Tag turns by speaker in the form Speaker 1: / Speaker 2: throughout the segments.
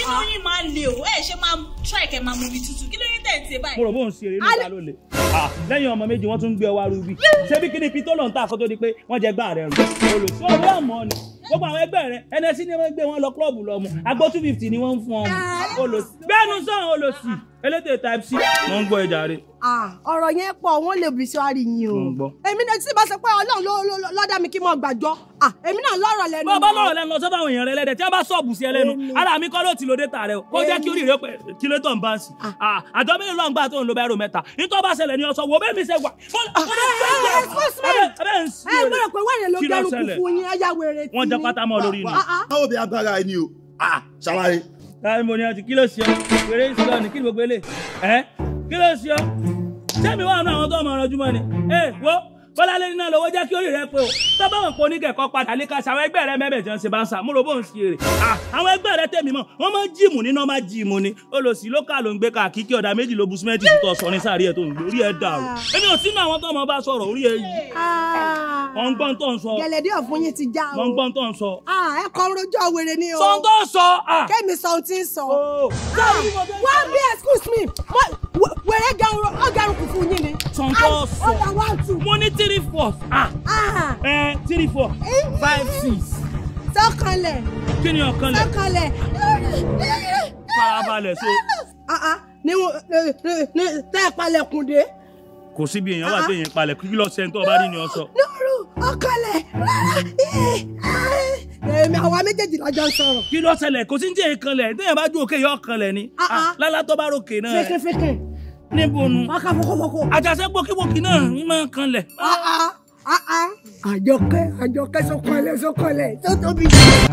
Speaker 1: inú yín máa le o ẹ ṣe máa try kẹ máa mú mi tútù kí ló yín tẹ̀ ń ṣe
Speaker 2: mo
Speaker 1: báyìí.
Speaker 2: rò bó ń ṣe eré níta ló le Ah, lẹ́yìn ọmọ méjì wọ́n tún ń gbé ọwá rúbí ṣé bí kíni pitó lọ́n ta kó tó di pé wọ́n jẹ gbá rẹ̀ rùn olùsí owó àmọ́ ni gbogbo àwọn ẹgbẹ́ rẹ̀ ẹnẹsí ni wọ́n gbé wọn lọ klọ́ọ̀bù lọ mu agbó two fifty ni wọ́n ń fún ọmọ olùsí bẹ́ẹ̀nu sàn olùsí elétè type c wọ́n ń gbọ́ ẹja rẹ̀
Speaker 3: Ah, ọ̀rọ̀ yẹn pọ̀ wọ́n lè bí sọ́ọ́rì yín o.
Speaker 2: Mo ń gbọ́.
Speaker 3: èmi náà tí bá sọ pé ọlọ́run ló ló ló dá mi kí n mọ̀ gbàjọ́ Ah, èmi náà lọ́rọ̀ lẹ́nu.
Speaker 2: bọ́ bá lọ́rọ̀ lẹ́nu lọ sọ́dọ̀ àwọn èèyàn rẹ lẹ́dẹ̀ tí wọ́n bá sọ̀bù sí ẹ lẹ́nu ara mi kọ́ ló ti lo data rẹ o kó jẹ́ kí orí rẹ pé kí ló tọ̀ ń bá ń sí àjọ mélòó lọ́n gbà tó ń lo bẹ́ẹ̀rù mẹ́ta nítorí bá ṣẹlẹ̀ ní ọ̀sán wo bẹ́ẹ̀ mi ṣe wà.
Speaker 3: ẹ gbọ́dọ̀ pé wẹ́rẹ̀ ló
Speaker 2: Kí ló
Speaker 3: dẹrù kù
Speaker 2: ṣẹlẹ̀?
Speaker 3: fún yín ẹ̀yà wèrè tí
Speaker 2: wọ́n jẹ́ pátá mọ́ lórí ni.
Speaker 4: báwo bí agbára ẹni o Ah, ṣàlàyé.
Speaker 2: láì mo ní ọtí kí ló ṣe ọ wèrè ń sọ ni kí ni gbogbo ilé ẹ kí ló ṣe ọ sẹ́mi wà nù àwọn tó ọmọ ọ̀rọ̀ jùmọ̀ ni ẹ wo bọ́láńlé nínú lọ́wọ́ jẹ́ kí orí rẹ pé o tó bá wọn pọ̀ oníkẹ̀kọ́ padà lè ka ṣe àwọn ẹgbẹ́ rẹ mẹ́bẹ̀ jẹun ṣe bá ń sà múlò bó ń ṣe èrè àwọn ẹgbẹ́ rẹ tẹ̀mí mọ́ wọ́n máa ń jíìmù nínú máa jíìmù ni olùsí lókà ló ń gbé ká kíkí ọ̀dà méjì ló bu símẹ́ǹtì tó sọ ní sáré ẹ̀ tó ń gbé orí ẹ̀ dàrú èmi ò sínú àwọn tó ọmọ bá sọ̀rọ̀ orí ẹ̀ yìí wọ́n ń gbọ́n tó ń sọ
Speaker 3: gẹ̀lẹ́dẹ́ ọ̀fun yín ti já
Speaker 2: wọ́n ń
Speaker 3: o.
Speaker 2: gbọ́n tó ń sọ
Speaker 3: Ah, ẹ kọ́ rojọ́ wèrè ni o.
Speaker 2: sọ tó ń sọ ah.
Speaker 3: kémi sọ ohun tí ń sọ.
Speaker 2: Oh.
Speaker 3: Ah, wá bí excuse me mo- wẹ- wèrè gẹrun ọgẹrun kù fún yín ni.
Speaker 2: Sọ tó ń sọ.
Speaker 3: ọ̀dà one two.
Speaker 2: mo ní three four ah
Speaker 3: Ah,
Speaker 2: ẹ three four five six
Speaker 3: sọ́kànlẹ̀
Speaker 2: kí ni ọ̀kan lẹ̀
Speaker 3: sọ́kànlẹ̀.
Speaker 2: farabalẹ̀ so
Speaker 3: Ah, ah, ní wo- ní- ní- ní- tẹ́ ẹ palẹ̀kùn dé.
Speaker 2: kò síbi èèyàn wà téèyàn palẹ̀ kí lọ sẹ́ni tó bá rí ni ọ sọ.
Speaker 3: Nuru ọkọlẹ̀ rárá. Èmi àwa méjèèjì lájọ ń sọ̀rọ̀.
Speaker 2: kí ló ṣẹlẹ̀ kò sí ní téèyàn kan lẹ̀ téèyàn bá ju òkè yọ ọ̀kan lẹ̀ ni
Speaker 3: Ah, ah.
Speaker 2: Ah, lálá tó bá ròkè náà ẹ̀.
Speaker 3: Fẹ́kẹ́fẹ́kẹ́.
Speaker 2: níbo nu
Speaker 3: Wákà fọkọfọkọ.
Speaker 2: àjàṣe gbòkígbòkí náà ń máa kan lẹ̀.
Speaker 3: Àjọkẹ́ àjọkẹ́ sọkọlẹ̀ sọkọlẹ̀ tó tóbi.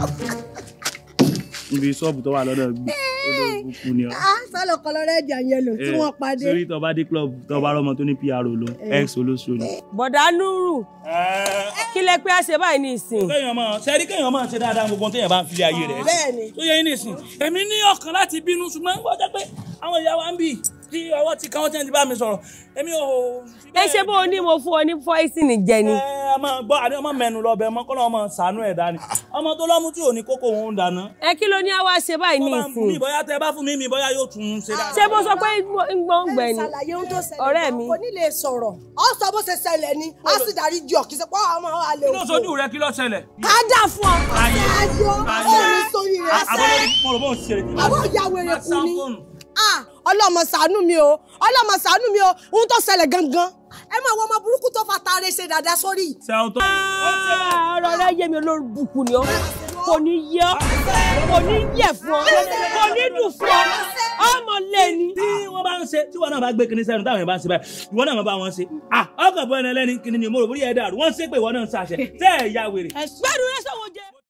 Speaker 2: níbi ṣọ́ọ̀bù tó wà lọ́dọ̀ gbé olóògùn ni ọ.
Speaker 3: Sálọ kọlọ rẹ́ẹ̀dì àyẹ̀lò tí wọ́n padé.
Speaker 2: sórí tó bá dé club tó bá rọmọ tó ní pr ló ex olóṣù ni.
Speaker 5: bọ̀dá núrù kí lẹ pé a ṣe báyìí ní ìsìn.
Speaker 2: kéèyàn máa ṣẹ́rí kéèyàn máa ṣe dáadáa gbogbo téèyàn bá ń filé ayé rẹ̀.
Speaker 3: Bẹ́ẹ̀ni.
Speaker 2: tó yẹ yín nìsín èmi ní ọkàn láti bínú ṣùgbọ́n ń gbọ́dọ̀ pé àwọn ìyá wa ń bì tí ọwọ́ ti kàn wọ́n tí wọ́n ti bá mi sọ̀rọ̀ èmi ò. fi
Speaker 5: ẹ
Speaker 2: bẹ́ẹ̀-
Speaker 5: ṣe bó o ní mo fún ọ ní fọ́ìsìnì jẹ ni.
Speaker 2: ẹ ẹ máa gbọ́ àdé ọmọ mẹ́nu lọ bẹ̀ ọmọ kọ́ lọ́mọ sànú ẹ̀ dání ọmọ tó lọ́mú tí ò ní kókó òun dáná.
Speaker 5: ẹ kí ló ní a wá ṣe báyìí ní
Speaker 2: tó bá ń fún mi
Speaker 5: ìsìn.
Speaker 2: bóyá tẹ bá fún mi mi bóyá yóò tún un ṣe dáadáa.
Speaker 5: ṣé bó sọ pé ń gbọ́n gbẹ ni.
Speaker 3: Ṣàlàyé ohun tó ṣẹlẹ̀.
Speaker 5: ọ̀rẹ́ mi.
Speaker 3: Kò ní lè sọ̀rọ̀. Ó sọ bó ṣe ṣẹlẹ̀ ni. Á sì dárí jọ kì í ṣe pé ọmọ wa lè
Speaker 2: kí ló sojú rẹ kí ló ṣẹlẹ̀.
Speaker 3: Ká dà fún ọ.
Speaker 2: Ayé.
Speaker 3: Ayọ̀
Speaker 2: Ayé.
Speaker 3: orin sórí rẹ̀.
Speaker 2: àbọ̀lẹ̀ mo rò bó ń ṣe rẹ̀.
Speaker 3: Àwọn ìyá wèrè kù ni. Ah, ọlọ́mọ ṣàánú mi o ọlọ́mọ ṣàánú mi o ohun tó ṣẹlẹ̀ gangan ẹ máa wọ ọmọ burúkú tó fa taare ṣe dáadáa sórí.
Speaker 2: sẹ́wọ̀n tó.
Speaker 5: Ah, ọ̀rọ̀ rẹ yé mi olórí bùkún ni ọ kò ní yẹ ọ kò ní yẹ fún ọ kò ní dùn fún ọ ọmọ lé ni.
Speaker 2: tí wọ́n bá ń ṣe tí wọ́n náà bá gbé kinní sẹ́nu táwọn yẹn bá ń ṣe báyìí ìwọ náà máa bá wọn ṣe. ah ọkàn bọ́ ẹni ẹlẹ́ni kinní ni mo rò bóyá ẹ dàrú wọ́n ṣe pé ìwọ náà ń ṣàṣẹ tẹ́ ẹ̀ ya wèrè.
Speaker 5: gbẹ́dùn rẹ sọ̀wọ́